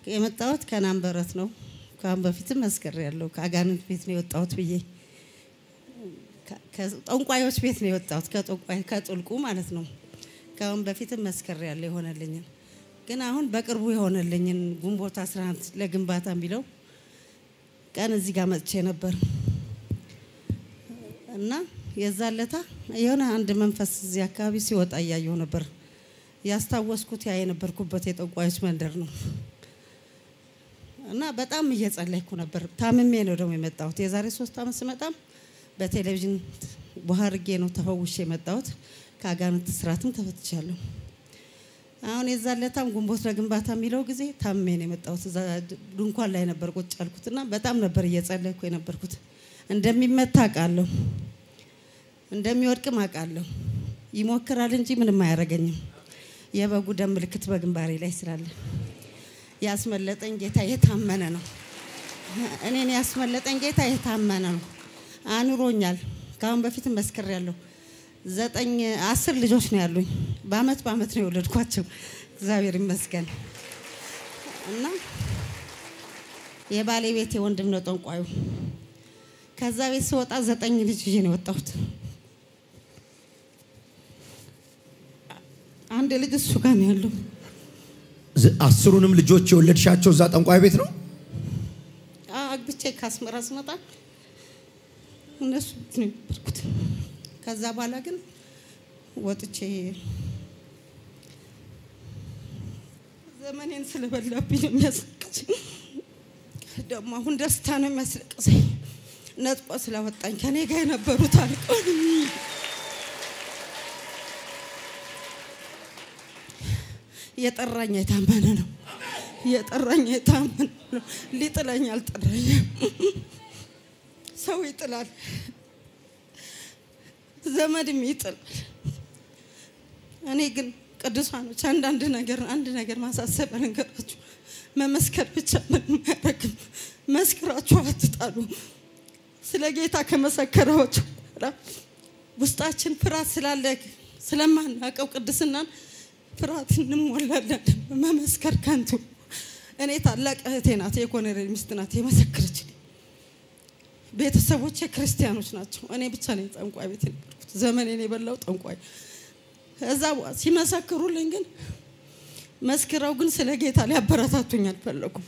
የመጣሁት ከናንበረት ነው። ከአሁን በፊትም መስከር ያለው ከአጋንንት ቤት ነው የወጣሁት ብዬ ጠንቋዮች ቤት ነው የወጣሁት ከጠንቋይ ከጥልቁ ማለት ነው። ከአሁን በፊትም መስከር ያለው የሆነልኝን ግን አሁን በቅርቡ የሆነልኝን ግንቦት 11 ለግንባታ የሚለው ቀን እዚህ ጋር መጥቼ ነበር እና የዛለታ የሆነ አንድ መንፈስ እዚህ አካባቢ ሲወጣ እያየሁ ነበር። ያስታወስኩት ያ የነበርኩበት የጠንቋዮች መንደር ነው እና በጣም እየጸለይኩ ነበር። ታምሜ ነው ደግሞ የመጣሁት። የዛሬ ሶስት ዓመት ስመጣም በቴሌቪዥን ባህርጌ ነው ተፈውሼ የመጣሁት። ከአጋንንት ስራትም ተፈትቻለሁ። አሁን የዛለታም ግንቦት ለግንባታ የሚለው ጊዜ ታምሜ ነው የመጣሁት። እዛ ድንኳን ላይ ነበር ቁጭ ያልኩት እና በጣም ነበር እየጸለይኩ የነበርኩት። እንደሚመታ አውቃለሁ፣ እንደሚወድቅም አውቃለሁ። ይሞክራል እንጂ ምንም አያደርገኝም። የበጉ ደም ምልክት በግንባሬ ላይ ስላለ ያስመለጠኝ ጌታ የታመነ ነው። እኔን ያስመለጠኝ ጌታ የታመነ ነው። አኑሮኛል። ከአሁን በፊትም መስክሬያለሁ። ዘጠኝ አስር ልጆች ነው ያሉኝ። በአመት በአመት ነው የወለድኳቸው። እግዚአብሔር ይመስገን እና የባሌ ቤት የወንድም ነው ጠንቋዩ። ከዛ ቤት ስወጣ ዘጠኝ ልጅ ይዤ ነው የወጣሁት። አንድ ልጅ እሱ ጋር ነው ያለው። አስሩንም ልጆች የወለድሻቸው እዛ ጠንቋይ ቤት ነው? አግብቼ ከአስመራ ስመጣ እነሱ ቤት ነው የነበርኩት። ከዛ በኋላ ግን ወጥቼ ዘመኔን ስለበላብኝ ነው የሚያስለቅሰኝ። ደግሞ አሁን ደስታ ነው የሚያስለቅሰኝ። ነጥቆ ስለወጣኝ ከኔ ጋር የነበሩት አልቀው የጠራኝ የታመነ ነው። የጠራኝ የታመነ ነው። ሊጥለኝ አልጠራኝም። ሰው ይጥላል፣ ዘመድም ይጥላል። እኔ ግን ቅዱሳኖች አንዳንድ ነገር አንድ ነገር ማሳሰቢያ ነገራችሁ መመስከር ብቻ ምንም አያደርግም። መስክራችሁ አትጣሉ። ስለ ጌታ ከመሰከራችሁ በኋላ ውስጣችን ፍርሃት ስላለ ስለማናውቀው ቅድስናን ፍርሃት እንሞላለን። መመስከር ከንቱ። እኔ ታላቅ እህቴ ናት፣ የኮሎኔል ሚስት ናት የመሰከረች። ቤተሰቦቼ ክርስቲያኖች ናቸው። እኔ ብቻ ነኝ ጠንቋይ ቤት የነበርኩት። ዘመኔን የበላው ጠንቋይ። እዛ ሲመሰክሩልኝ ግን መስክረው ግን ስለ ጌታ ሊያበረታቱኝ አልፈለጉም።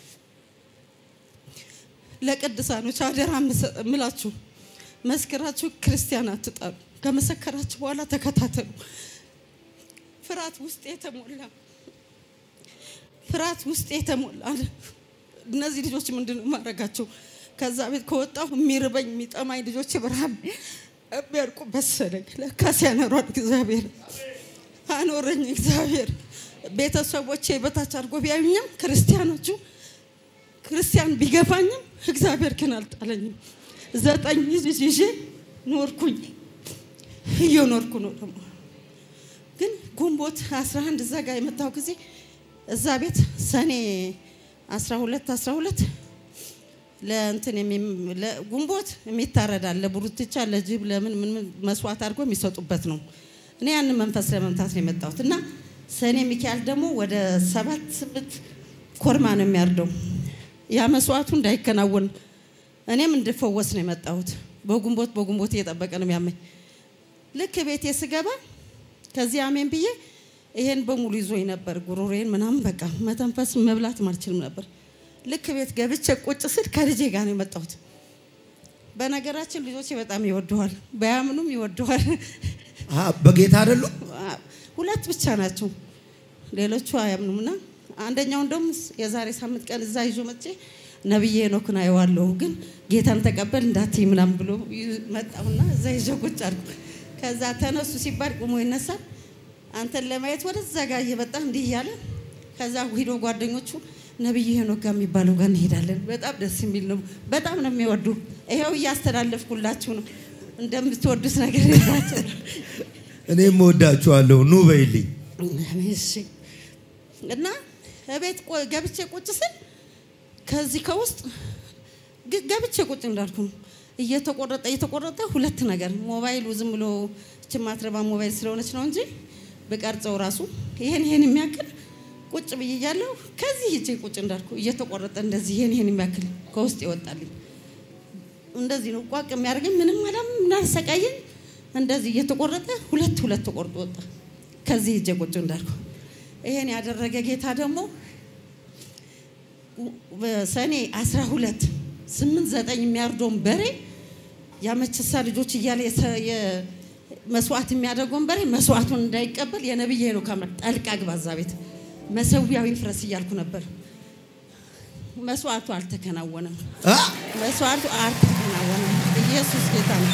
ለቅዱሳኖች አደራ ምላችሁ መስክራችሁ ክርስቲያን አትጣሉ። ከመሰከራችሁ በኋላ ተከታተሉ። ፍርሃት ውስጥ የተሞላ ፍርሃት ውስጥ የተሞላ እነዚህ ልጆች ምንድን ነው ማድረጋቸው? ከዛ ቤት ከወጣሁ የሚርበኝ የሚጠማኝ ልጆች ብርሃን የሚያርቁ መሰለኝ። ለካ ሲያኖሯል እግዚአብሔር አኖረኝ እግዚአብሔር። ቤተሰቦቼ በታች አድርጎ ቢያዩኝም ክርስቲያኖቹ ክርስቲያን ቢገፋኝም እግዚአብሔር ግን አልጣለኝም። ዘጠኝ ልጅ ይዤ ኖርኩኝ፣ እየኖርኩ ነው ደግሞ ግን ግንቦት 11 እዛ ጋር የመጣው ጊዜ እዛ ቤት ሰኔ 12 12 ለእንትን ግንቦት የሚታረዳል ለቡሩትቻ ለጅብ ለምን ምን መስዋዕት አድርጎ የሚሰጡበት ነው። እኔ ያንን መንፈስ ለመምታት ነው የመጣሁት እና ሰኔ ሚካኤል ደግሞ ወደ ሰባት ስምንት ኮርማ ነው የሚያርደው። ያ መስዋዕቱ እንዳይከናወን እኔም እንድፈወስ ነው የመጣሁት። በግንቦት በግንቦት እየጠበቀ ነው የሚያመኝ። ልክ ቤቴ ስገባ ከዚህ አሜን ብዬ ይሄን በሙሉ ይዞኝ ነበር። ጉሮሬን ምናምን በቃ መተንፈስ መብላት አልችልም ነበር። ልክ ቤት ገብቼ ቁጭ ስል ከልጄ ጋር ነው የመጣሁት። በነገራችን ልጆቼ በጣም ይወደዋል፣ በያምኑም ይወደዋል። በጌታ አይደሉ? ሁለት ብቻ ናቸው፣ ሌሎቹ አያምኑም። እና አንደኛው እንደውም የዛሬ ሳምንት ቀን እዛ ይዞ መጥቼ ነብዬ ሄኖክን አየዋለሁ ግን ጌታን ተቀበል እንዳትይ ምናምን ብሎ መጣሁና እዛ ይዞ ቁጭ አልኩ። ከዛ ተነሱ ሲባል ቁሞ ይነሳል። አንተን ለማየት ወደዛ ጋር እየመጣ እንዲህ እያለ ከዛ ሂዶ ጓደኞቹ ነብይ ሄኖክ ጋር የሚባለው ጋር እንሄዳለን። በጣም ደስ የሚል ነው። በጣም ነው የሚወዱ። ይኸው እያስተላለፍኩላችሁ ነው። እንደምትወዱት ነገር ይዛቸው እኔም እወዳችኋለሁ። ኑ በይልኝ። እሺ። እና እቤት ገብቼ ቁጭ ስል ከዚህ ከውስጥ ገብቼ ቁጭ እንዳልኩ ነው እየተቆረጠ እየተቆረጠ ሁለት ነገር ሞባይሉ ዝም ብሎ እች ማትረባ ሞባይል ስለሆነች ነው እንጂ በቀርጸው ራሱ ይሄን ይሄን የሚያክል ቁጭ ብዬ እያለሁ ከዚህ ሂጄ ቁጭ እንዳልኩ እየተቆረጠ እንደዚህ ይሄን ይሄን የሚያክል ከውስጥ ይወጣልኝ። እንደዚህ ነው ቋቅ የሚያደርገኝ ምንም አላም እናሰቃየኝ። እንደዚህ እየተቆረጠ ሁለት ሁለት ተቆርጦ ወጣ። ከዚህ ሂጄ ቁጭ እንዳልኩ ይሄን ያደረገ ጌታ ደግሞ በሰኔ አስራ ሁለት ስምንት ዘጠኝ የሚያርደውን በሬ ያመችሳ ልጆች እያለ የሰ- የ- መስዋዕት የሚያደርገውን በሬ መስዋዕቱን እንዳይቀበል የነብይ ነው ካምራ ጠልቃ ግባ እዛ ቤት መሰዊያው ይፍረስ እያልኩ ነበር። መስዋዕቱ አልተከናወነም። አ? መስዋዕቱ አልተከናወነም። ኢየሱስ ጌታ ነው።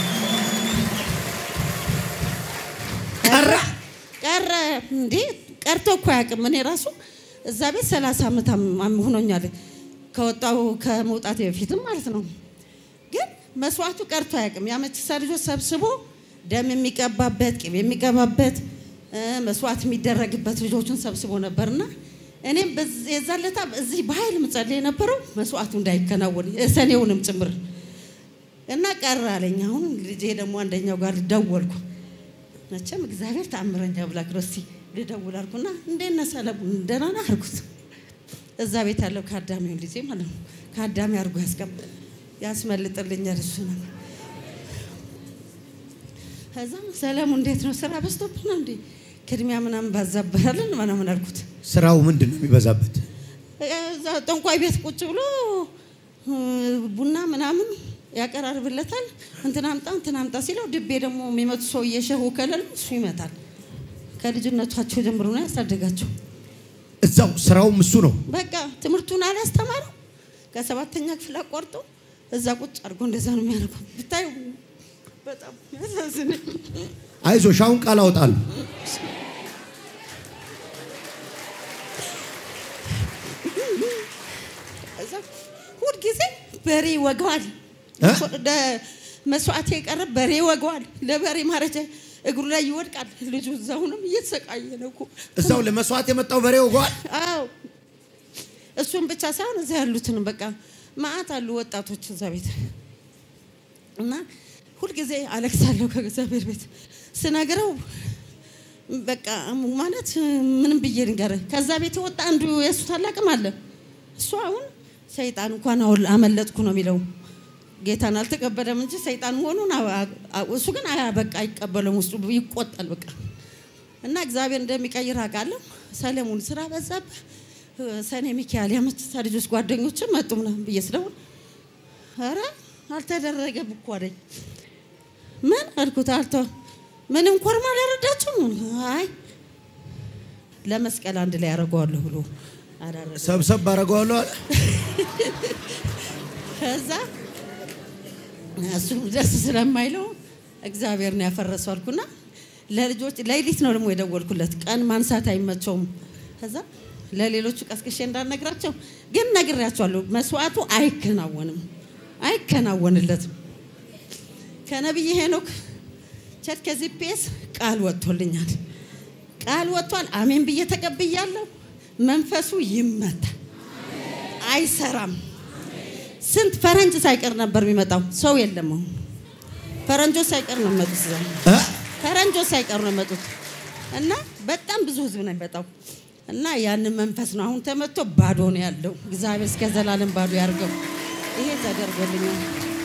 ቀረ ቀረ እንዴ? ቀርቶ እኮ አያውቅም። እኔ ራሱ እዛ ቤት ሰላሳ ዓመት አም- አም- ሆኖኛል ከወጣው ከመውጣት በፊትም ማለት ነው። ግን መስዋዕቱ ቀርቶ አያውቅም። የአመቺሳ ልጆች ሰብስቦ ደም የሚቀባበት ቅቤ የሚቀባበት እ፣ መስዋዕት የሚደረግበት ልጆቹን ሰብስቦ ነበርና እኔም በዚ- የዛን ዕለት እዚህ በኃይል ምጸልይ የነበረው መስዋዕቱ እንዳይከናወን ሰኔውንም ጭምር እና ቀረ አለኝ። አሁን ልጄ ደግሞ አንደኛው ጋር ደወልኩ። መቼም እግዚአብሔር ተአምረኛ አምላክ ነው። እስቲ ልደውል አልኩና እንዴት ነህ ሰለሞን ደህና ነህ አልኩት። እዛ ቤት ያለው ከአዳሚውን ልጄ ማለት ነው። ከአዳሚ አድርጎ ያስቀም ያስመልጥልኛል እሱ ነው። ከዛ ሰለሞን እንዴት ነው ስራ በዝቶብህ ነው እንዴ ቅድሚያ ምናምን ባዛበራለን ምናምን አልኩት። ስራው ምንድን ነው የሚበዛበት? እዛ ጠንቋይ ቤት ቁጭ ብሎ እ፣ ቡና ምናምን ያቀራርብለታል። እንትን አምጣ እንትን አምጣ ሲለው ድቤ ደግሞ የሚመቱ ሰው እየሸሁ ከለል እሱ ይመታል። ከልጅነቷቸው ጀምሮ ነው ያሳደጋቸው። እዛው ስራውም እሱ ነው። በቃ ትምህርቱን አላስተማረው። ከሰባተኛ ክፍል አቋርጦ እዛ ቁጭ አድርጎ እንደዛ ነው የሚያደርገው። ብታዩ በጣም ያሳዝን። አይዞሽ አሁን ቃል አወጣለሁ። እዛ ሁልጊዜ በሬ ይወገዋል። እ? ለ- መስዋዕት የቀረብ በሬ ይወገዋል። ለበሬ ማረጃ እግሩ ላይ ይወድቃል። ልጁ እዛሁንም እየተሰቃየ ነው እኮ። እዛው ለመስዋዕት የመጣው በሬ ወጓል። አዎ እሱም ብቻ ሳይሆን እዛ ያሉትን በቃ ማአት አሉ ወጣቶች እዛ ቤት እና ሁልጊዜ አለቅሳለሁ ከእግዚአብሔር ቤት ስነግረው በቃ ማለት ምንም ብዬ ንገር ከዛ ቤት የወጣ አንዱ የእሱ ታላቅም አለ እሱ አሁን ሰይጣን እንኳን አሁን አመለጥኩ ነው የሚለው ጌታን አልተቀበለም እንጂ ሰይጣን መሆኑን አ- አ- እሱ ግን አያ በቃ አይቀበለም ውስጡ ይቆጣል በቃ እና እግዚአብሔር እንደሚቀይር አውቃለሁ። ሰለሞን ስራ በዛብህ፣ ሰኔ ሚካኤል የመችሳ ልጆች ጓደኞችን መጡ ምናምን ብዬ ስደውል ኧረ አልተደረገም እኮ አለኝ። ምን አልኩት? አልተ ምንም ኮርማ አላረዳችሁም? አይ ለመስቀል አንድ ላይ ያደርገዋለሁ ብሎ አላረገ ሰብሰብ አደርገዋለሁ አለ። ከዛ እሱ ደስ ስለማይለው እግዚአብሔር ነው ያፈረሰው አልኩና ለልጆች ሌሊት ነው ደግሞ የደወልኩለት። ቀን ማንሳት አይመቸውም። ከዛ ለሌሎቹ ቀስቅሼ እንዳልነግራቸው ግን ነግሬያቸዋለሁ። መስዋዕቱ አይከናወንም፣ አይከናወንለትም። ከነቢይ ሄኖክ ቸርች ከዚህ ፔስ ቃል ወጥቶልኛል። ቃል ወጥቷል። አሜን ብዬ ተቀብያለሁ። መንፈሱ ይመታል፣ አይሰራም። ስንት ፈረንጅ ሳይቀር ነበር የሚመጣው። ሰው የለም አሁን። ፈረንጆች ሳይቀር ነው የሚመጡት እዛ። እ? ፈረንጆች ሳይቀር ነው የሚመጡት እና በጣም ብዙ ህዝብ ነው የሚመጣው እና ያንን መንፈስ ነው አሁን ተመቶ ባዶ ነው ያለው። እግዚአብሔር እስከ ዘላለም ባዶ ያርገው። ይሄ ተደርጎልኛል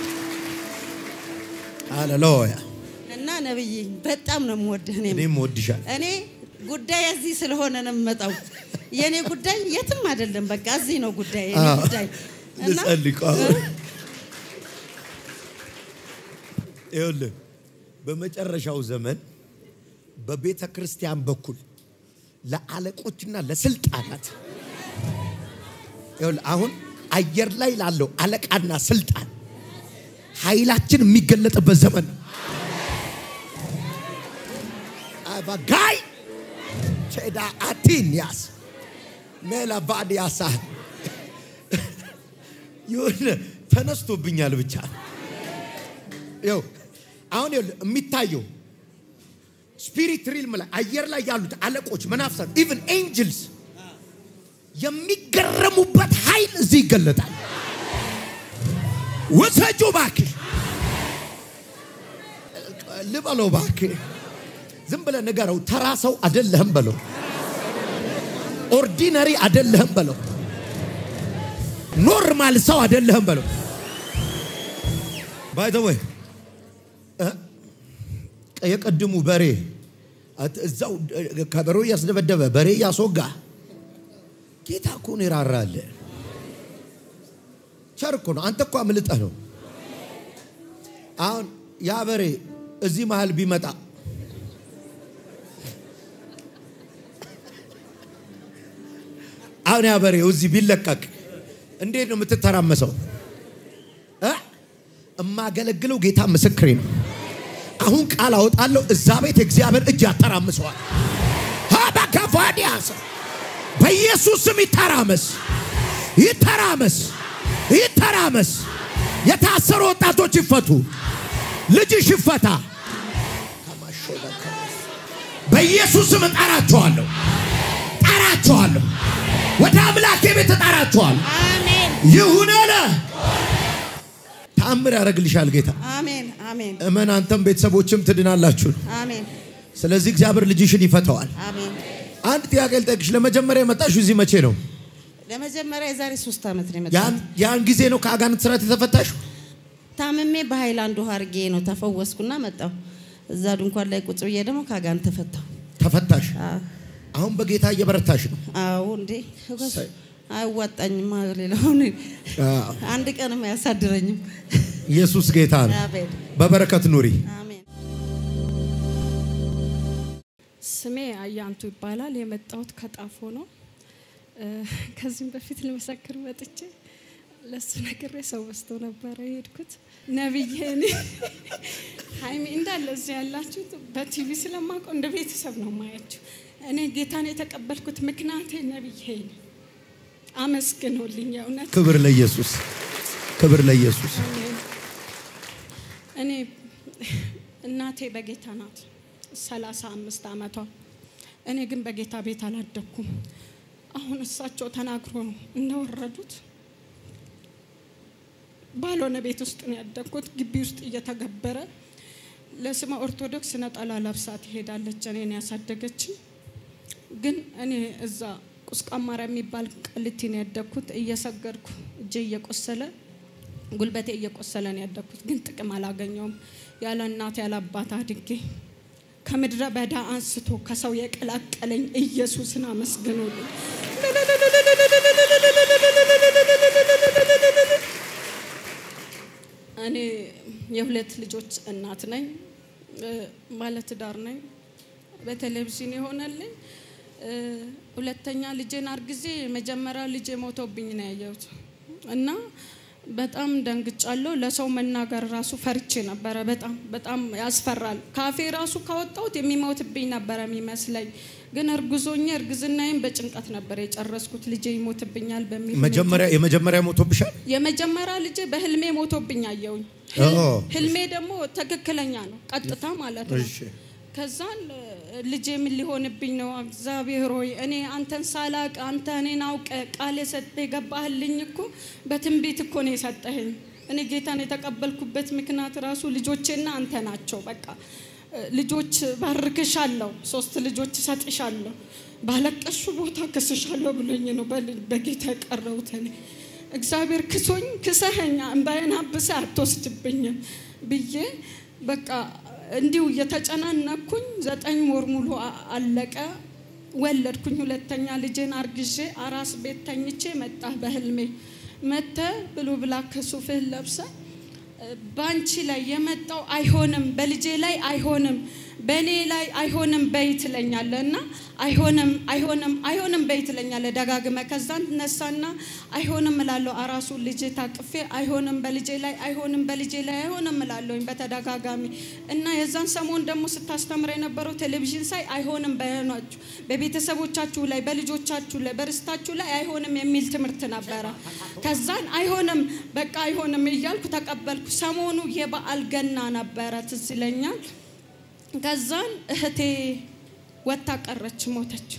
ሃሌሉያ። እና ነብይ በጣም ነው የምወድህ እኔም እኔም ወድሻል። እኔ ጉዳይ እዚህ ስለሆነ ነው የምመጣው። የእኔ ጉዳይ የትም አይደለም፣ በቃ እዚህ ነው ጉዳይ የእኔ አዎ። ጉዳይ እና ልጸልይ ቆይ። ይኸውልህ በመጨረሻው ዘመን በቤተ ክርስቲያን በኩል ለአለቆችና ለስልጣናት ይኸውልህ አሁን አየር ላይ ላለው አለቃና ስልጣን ኃይላችን የሚገለጥበት ዘመን ነው። አባጋይ ቼዳ አቲንያስ ሜላቫዲያሳ የሆነ ተነስቶብኛል ብቻ ይኸው አሁን ይኸውልህ የሚታየው ስፒሪት ሪልም ላይ አየር ላይ ያሉት አለቆች መናፍሳት ኢቭን ኤንጅልስ የሚገረሙበት ኃይል እዚህ ይገለጣል። ወሰጁ እባክህ ልበለው እባክህ ዝም ብለህ ንገረው። ተራ ሰው አይደለህም በለው። ኦርዲነሪ አደለህም በለው። ኖርማል ሰው አደለህም በለው። ባይ ዘ ወይ የቀድሙ በሬ እዛው ከበሮ እያስደበደበ በሬ እያስወጋ ጌታ እኮ ነው ይራራል። ቸር እኮ ነው። አንተ እኮ አምልጠህ ነው። አሁን ያ በሬ እዚህ መሃል ቢመጣ አሁን ያ በሬው እዚህ ቢለቀቅ እንዴት ነው የምትተራመሰው? እ እማገለግለው ጌታ ምስክሬ ነው። አሁን ቃል አወጣለሁ። እዛ ቤት እግዚአብሔር እጅ ያተራምሰዋል። ሀባካፋዲያስ በኢየሱስ ስም ይተራመስ፣ ይተራመስ፣ ይተራመስ። የታሰሩ ወጣቶች ይፈቱ፣ ልጅሽ ይፈታ። በኢየሱስ ስም እጠራቸዋለሁ፣ ጠራቸዋለሁ። ወደ አምላኬ ቤት እጠራቸዋለሁ። አሜን ይሁን አለ። ተአምር ያደርግልሻል ጌታ። አሜን አሜን እመን፣ አንተም ቤተሰቦችም ትድናላችሁ። አሜን ስለዚህ እግዚአብሔር ልጅሽን ይፈተዋል። አሜን። አንድ ጥያቄ ልጠይቅሽ። ለመጀመሪያ የመጣሽው እዚህ መቼ ነው? ለመጀመሪያ የዛሬ ሶስት ዓመት ነው ያን የመጣሁት። ያን ጊዜ ነው ከአጋንንት ስራት የተፈታሽው? ታምሜ በሃይላንድ ውሃ አድርጌ ነው ተፈወስኩና መጣሁ። እዛ ድንኳን ላይ ቁጭ ብዬ ደግሞ ከአጋንንት ተፈታሁ። ተፈታሽ። አዎ አሁን በጌታ እየበረታሽ ነው። አዎ እንዴ እሰይ። አያዋጣኝም። ሌላውን አዎ። አንድ ቀንም አያሳድረኝም። ኢየሱስ ጌታ ነው። አሜን በበረከት ኑሪ። አሜን። ስሜ አያንቱ ይባላል። የመጣሁት ከጣፎ ነው። እ፣ ከዚህም በፊት ልመሰክር መጥቼ ለሱ ነግሬ ሰው በዝቶ ነበረ የሄድኩት። ነብዬ እኔ ሀይሚ እንዳለ እዚህ ያላችሁት በቲቪ ስለማውቀው እንደ ቤተሰብ ነው ማያችሁ። እኔ ጌታን የተቀበልኩት ምክንያቴ ነብዬ ነው። አመስግኖልኝ የእውነት ክብር ለኢየሱስ፣ ክብር ለኢየሱስ። እኔ እናቴ በጌታ ናት፣ ሰላሳ አምስት ዓመቷ። እኔ ግን በጌታ ቤት አላደግኩም። አሁን እሳቸው ተናግሮ ነው እንደወረዱት ባልሆነ ቤት ውስጥ ነው ያደግኩት። ግቢ ውስጥ እየተገበረ ለስመ ኦርቶዶክስ ነጠላ ለብሳ ትሄዳለች። እኔን ያሳደገችኝ ግን እኔ እዛ ቁስቋም ማርያም የሚባል ቃሊቲ ነው ያደግኩት። እየሰገድኩ እጄ እየቆሰለ ጉልበቴ እየቆሰለ ነው ያደግኩት። ግን ጥቅም አላገኘውም። ያለ እናት ያለ አባት አድጌ ከምድረ በዳ አንስቶ ከሰው የቀላቀለኝ ኢየሱስን አመስግኖልኝ። እኔ የሁለት ልጆች እናት ነኝ። እ፣ ባለትዳር ነኝ። በቴሌቪዥን የሆነልኝ እ፣ ሁለተኛ ልጄን አርግዜ መጀመሪያ ልጄ ሞቶብኝ ነው ያየሁት እና በጣም ደንግጫለሁ። ለሰው መናገር ራሱ ፈርቼ ነበረ። በጣም በጣም ያስፈራል። ካፌ ራሱ ካወጣሁት የሚሞትብኝ ነበረ የሚመስለኝ። ግን እርጉዞኜ እርግዝናዬን በጭንቀት ነበር የጨረስኩት። ልጄ ይሞትብኛል በሚል ሁኔታ። መጀመሪያ የመጀመሪያ ሞቶብሻል? የመጀመሪያ ልጄ በህልሜ ሞቶብኝ አየሁኝ። ኦ። ህልሜ ደግሞ ትክክለኛ ነው፣ ቀጥታ ማለት ነው። እሺ። ከዛን ልጄ ምን ሊሆንብኝ ነው? እግዚአብሔር ሆይ እኔ አንተን ሳላቅ አንተ እኔን አውቀ ቃል የሰጠ የገባህልኝ እኮ በትንቢት እኮ ነው የሰጠህኝ። እኔ ጌታን የተቀበልኩበት ምክንያት ራሱ ልጆቼና አንተ ናቸው። በቃ ልጆች ባርክሻለሁ፣ ሶስት ልጆች እሰጥሻለሁ፣ ባለቀሹ ቦታ ክስሻለሁ ብሎኝ ነው በል- በጌታ የቀረሁት እኔ እግዚአብሔር ክሶኝ ክሰኸኛ እምባዬን አብሰህ አትወስድብኝም ብዬ በቃ እንዲሁ እየተጨናነኩኝ ዘጠኝ ወር ሙሉ አ- አለቀ። ወለድኩኝ። ሁለተኛ ልጄን አርግዤ አራስ ቤት ተኝቼ መጣህ በህልሜ መተ ብሎ ብላ ከሱፍህን ለብሰ በአንቺ ላይ የመጣው አይሆንም፣ በልጄ ላይ አይሆንም፣ በእኔ ላይ አይሆንም በይ ትለኛለህ እና አይሆንም አይሆንም አይሆንም በይ ትለኛለህ ደጋግመ። ከዛን ነሳና አይሆንም እላለሁ። አራሱ ልጄ ታቅፌ አይሆንም በልጄ ላይ አይሆንም በልጄ ላይ አይሆንም እላለሁኝ በተደጋጋሚ እና የዛን ሰሞን ደግሞ ስታስተምር የነበረው ቴሌቪዥን ሳይ አይሆንም በሆናችሁ በቤተሰቦቻችሁ ላይ በልጆቻችሁ ላይ በርስታችሁ ላይ አይሆንም የሚል ትምህርት ነበረ። ከዛን አይሆንም በቃ አይሆንም እያልኩ ተቀበልኩ። ሰሞኑ የበዓል ገና ነበረ ትዝ ይለኛል። ከዛን እህቴ ወታ ቀረች፣ ሞተች።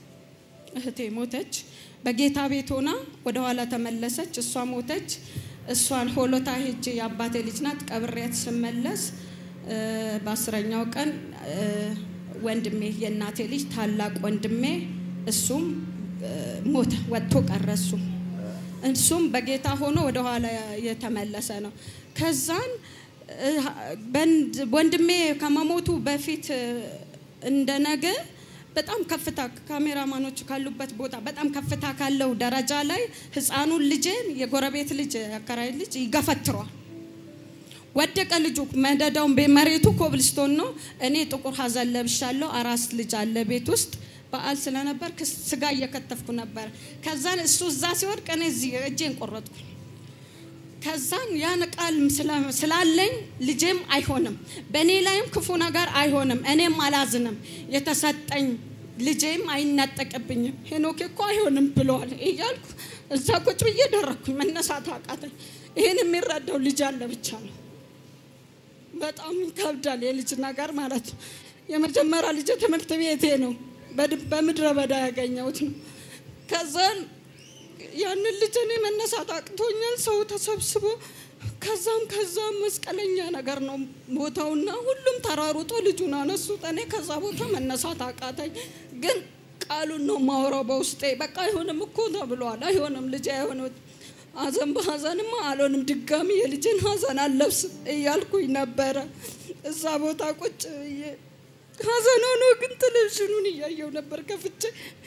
እህቴ ሞተች። በጌታ ቤት ሆና ወደ ኋላ ተመለሰች። እሷ ሞተች። እሷን ሆሎታ ሄጄ የአባቴ ልጅ ናት ቀብሬያት ስመለስ እ፣ በአስረኛው ቀን እ፣ ወንድሜ የእናቴ ልጅ ታላቅ ወንድሜ እሱም ሞተ፣ ወጥቶ ቀረ። እሱ እሱም በጌታ ሆኖ ወደኋላ የተመለሰ ነው። ከዛን እ፣ በንድ- ወንድሜ ከመሞቱ በፊት እ፣ እንደ ነገ በጣም ከፍታ ካሜራማኖች ካሉበት ቦታ በጣም ከፍታ ካለው ደረጃ ላይ ህፃኑን ልጄን የጎረቤት ልጅ አከራይ ልጅ ይገፈትሯል። ወደቀ ልጁ መደዳውን ቤ- መሬቱ ኮብልስቶን ነው። እኔ ጥቁር ሀዘን ለብሻለሁ። አራስ ልጅ አለ ቤት ውስጥ በዓል ስለነበር ክስ- ስጋ እየከተፍኩ ነበር። ከዛን እሱ እዛ ሲወድቅ እኔ እዚህ እጄን ቆረጥኩኝ። ከዛን ያን ቃል ስለ- ስላለኝ ልጄም አይሆንም፣ በእኔ ላይም ክፉ ነገር አይሆንም፣ እኔም አላዝንም፣ የተሰጠኝ ልጄም አይነጠቅብኝም፣ ሄኖክ እኮ አይሆንም ብለዋል እያልኩ እዛ ቁጭ ብዬ ደረግኩኝ። መነሳት አቃተኝ። ይህን የሚረዳው ልጅ አለ ብቻ ነው። በጣም ይከብዳል የልጅ ነገር ማለት ነው። የመጀመሪያ ልጅ ትምህርት ቤቴ ነው። በድ- በምድረ በዳ ያገኘሁት ነው። ከዛን ያንን ልጅ እኔ መነሳት አቅቶኛል። ሰው ተሰብስቦ ከዛም ከዛም መስቀለኛ ነገር ነው ቦታውና ሁሉም ተራሩጦ ልጁን አነሱት። እኔ ከዛ ቦታ መነሳት አቃተኝ። ግን ቃሉን ነው ማውራው በውስጤ። በቃ አይሆንም እኮ ተብሏል። አይሆንም ልጅ አይሆንም ሀዘን በሀዘንማ አልሆንም፣ ድጋሚ የልጅን ሀዘን አለብስም እያልኩኝ ነበረ። እዛ ቦታ ቁጭ ብዬ ሀዘን ሆኖ ግን ቴሌቪዥኑን እያየው ነበር ከፍቼ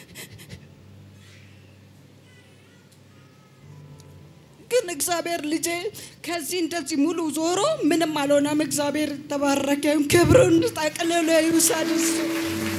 ግን እግዚአብሔር ልጄ ከዚህ እንደዚህ ሙሉ ዞሮ ምንም አልሆነም። እግዚአብሔር ተባረከ። ክብሩን ጠቅልሎ ይውሰድ እሱ።